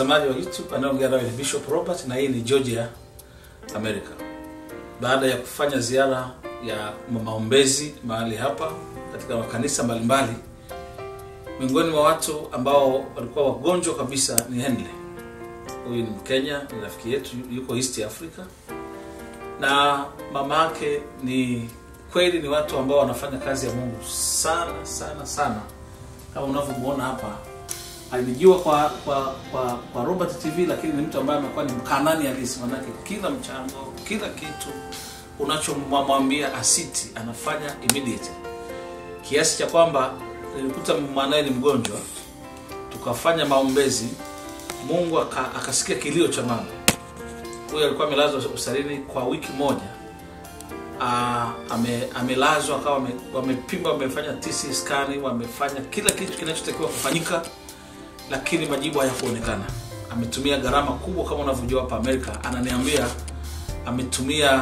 mtazamaji wa YouTube anayeongea nawe ni Bishop Robert na hii ni Georgia America. Baada ya kufanya ziara ya maombezi mahali hapa katika makanisa mbalimbali, miongoni mwa watu ambao walikuwa wagonjwa kabisa ni Henley. Huyu ni Mkenya, ni rafiki yetu, yuko East Africa, na mama yake ni kweli, ni watu ambao wanafanya kazi ya Mungu sana sana sana, kama unavyomuona hapa alijua kwa kwa kwa, kwa Robert TV, lakini ni mtu ambaye amekuwa ni mkanani halisi, manake kila mchango, kila kitu unachomwambia asiti anafanya immediate, kiasi cha kwamba nilikuta mwanaye ni mgonjwa, tukafanya maombezi, Mungu aka, akasikia kilio cha mama huyu. Alikuwa amelazwa hospitalini kwa wiki moja. Ah, ame, amelazwa akawa wame- wamepima, wamefanya TC scan, wamefanya kila kitu kinachotakiwa kufanyika lakini majibu hayakuonekana. Ametumia gharama kubwa kama unavyojua hapa Amerika. Ananiambia ametumia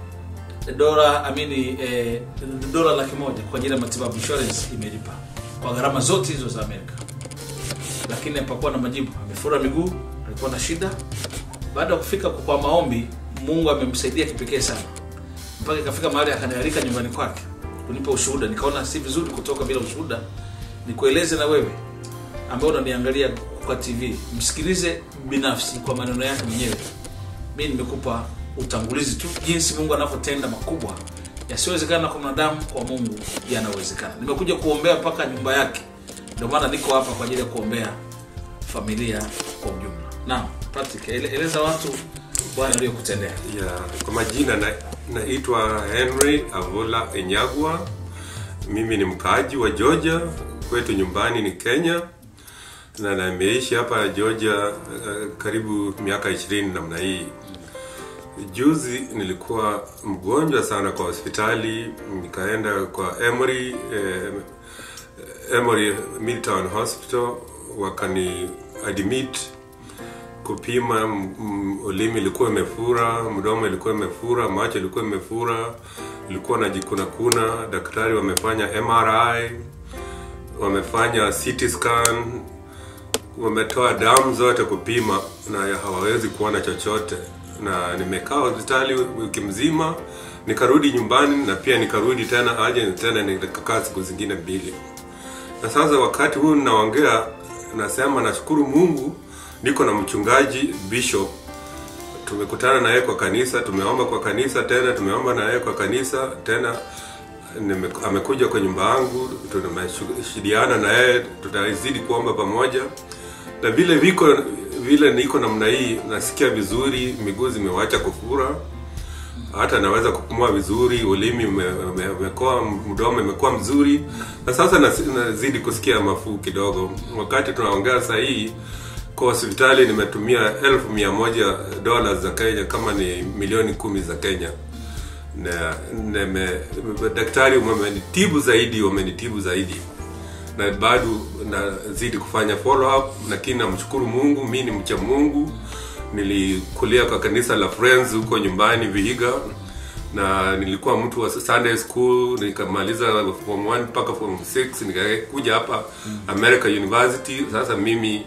dola amini eh, dola laki moja kwa ajili ya matibabu, insurance imelipa kwa gharama zote hizo za Amerika, lakini hapakuwa na majibu. Amefura miguu, alikuwa na shida. Baada ya kufika kwa maombi, Mungu amemsaidia kipekee sana, mpaka ikafika mahali akanialika nyumbani kwake kunipa ushuhuda. Nikaona si vizuri kutoka bila ushuhuda, nikueleze na wewe ambaye unaniangalia kwa TV, msikilize binafsi kwa maneno yake mwenyewe. Mi nimekupa utangulizi tu jinsi Mungu anavyotenda makubwa yasiyowezekana kwa mwanadamu, kwa Mungu yanawezekana. Nimekuja kuombea mpaka nyumba yake, ndio maana niko hapa kwa ajili ya kuombea familia kwa ujumla. Naam, Patrick, ele, eleza watu Bwana aliyokutendea. ya kwa majina na- naitwa Henry Avula Enyagwa. Mimi ni mkaaji wa Georgia, kwetu nyumbani ni Kenya na nimeishi hapa Georgia eh, karibu miaka ishirini namna hii. Juzi nilikuwa mgonjwa sana kwa hospitali, nikaenda kwa Emory eh, Emory Midtown Hospital wakani admit kupima m- m- ulimi ilikuwa imefura, mdomo ilikuwa imefura, macho ilikuwa imefura, ilikuwa najikuna kuna. Daktari wamefanya MRI, wamefanya CT scan, wametoa damu zote kupima na hawawezi kuona chochote, na nimekaa hospitali wiki mzima, nikarudi nyumbani na pia nikarudi tena aje tena nikakaa siku zingine mbili na sasa wakati huu ninaongea nasema nashukuru mungu niko na mchungaji bishop tumekutana na yeye kwa kanisa tumeomba kwa kanisa tena tumeomba na yeye kwa kanisa tena nime, amekuja kwa nyumba yangu tumeshidiana na yeye tutazidi kuomba pamoja na vile viko vile niko namna hii nasikia vizuri miguu zimewacha kufura hata naweza kupumua vizuri, ulimi ume- ume- umekuwa, mdomo imekuwa mzuri, na sasa nas- nazidi kusikia mafuu kidogo. Wakati tunaongea saa hii kwa hospitali nimetumia elfu mia moja dola za Kenya, kama ni milioni kumi za Kenya na nime, daktari wamenitibu zaidi, wamenitibu zaidi na bado nazidi kufanya follow up, lakini namshukuru Mungu. Mi ni mcha Mungu, nilikulia kwa kanisa la Friends huko nyumbani Vihiga, na nilikuwa mtu wa Sunday school, nikamaliza form 1 mpaka form 6 nikakuja hapa America University. Sasa mimi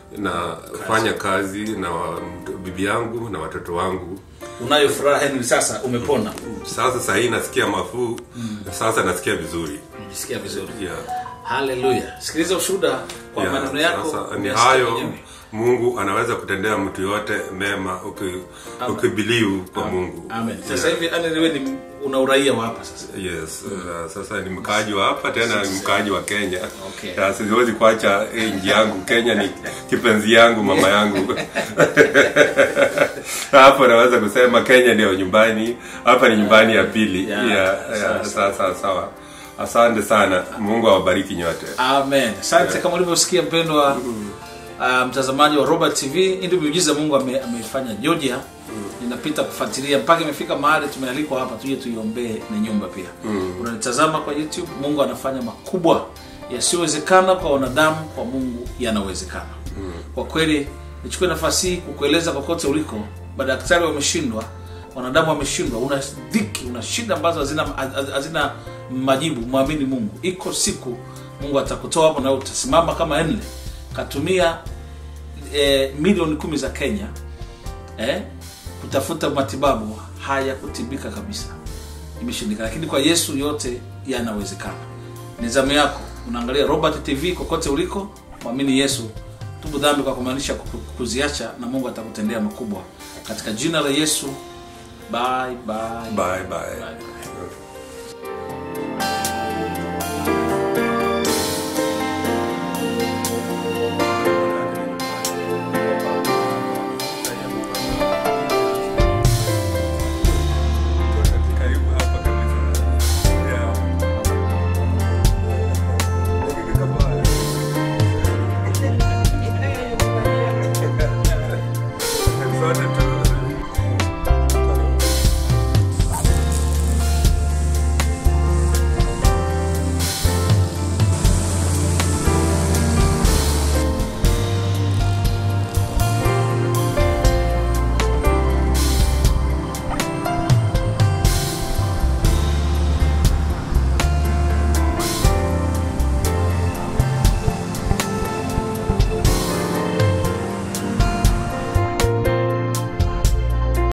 nafanya kazi na wa- bibi yangu na watoto wangu. Unayo furaha Henry, sasa umepona, Sasa sahii nasikia mafuu, sasa nasikia vizuri unajisikia vizuri. yeah. Haleluya! Sikiliza ushuhuda kwa Yeah, maneno yako. sasa ni umesikia hayo mwenyewe. mungu anaweza kutendea mtu yote mema uki- ukibelieve kwa mungu Amen. Sasa Yeah. hivi yani wewe ni una uraia wa hapa sasa. yes uh, sasa ni mkaaji wa hapa tena ni mkaaji wa kenya Okay. Ya, siwezi kuacha eh, nchi yangu kenya ni kipenzi yangu mama yangu hapo naweza kusema kenya ndio nyumbani hapa ni nyumbani ya pili Yeah, Yeah, sawa, yeah, sawa sawa sawa asante sana mungu awabariki nyote Amen. Asante kama ulivyosikia mpendwa uh, mtazamaji wa Robert TV, hii ndio miujiza Mungu ame, ameifanya Georgia. Ninapita kufuatilia mpaka imefika mahali tumealikwa hapa tuje tuiombee na nyumba pia. Unanitazama kwa YouTube, Mungu anafanya makubwa yasiyowezekana kwa wanadamu, kwa Mungu yanawezekana. Kwa kweli nichukue nafasi hii kukueleza kokote uliko, madaktari wameshindwa, wanadamu wameshindwa, una dhiki, una shida ambazo hazina hazina majibu. Mwamini Mungu, iko siku Mungu atakutoa hapo na utasimama kama Henry katumia eh, milioni kumi za kenya eh, kutafuta matibabu hayakutibika kabisa imeshindikana lakini kwa yesu yote yanawezekana ni zamu yako unaangalia robert tv kokote uliko mwamini yesu tubu dhambi kwa kumaanisha ku- kuziacha na mungu atakutendea makubwa katika jina la yesu bye, bye. bye bye Bye.